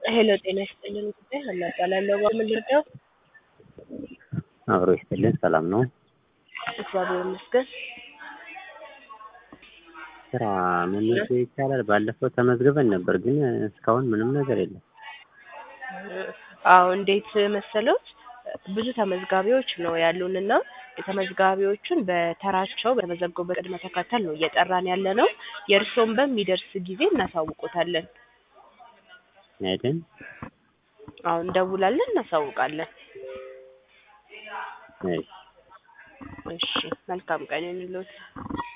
ሄሎ ጤና ይስጥልን ጉዳይ ሀና እባላለሁ። በምን ልርዳው? አብሮ ይስጥልን። ሰላም ነው? እግዚአብሔር ይመስገን። ስራ መመዝገብ ይቻላል? ባለፈው ተመዝግበን ነበር፣ ግን እስካሁን ምንም ነገር የለም። አዎ እንዴት መሰሎት? ብዙ ተመዝጋቢዎች ነው ያሉንና የተመዝጋቢዎቹን በተራቸው በተመዘገቡበት ቅድመ ተከተል ነው እየጠራን ያለ ነው። የእርስዎን በሚደርስ ጊዜ እናሳውቆታለን። አይደል? አሁን እንደውላለን፣ እናሳውቃለን። እሺ እሺ መልካም ቀን ይሁንልዎት።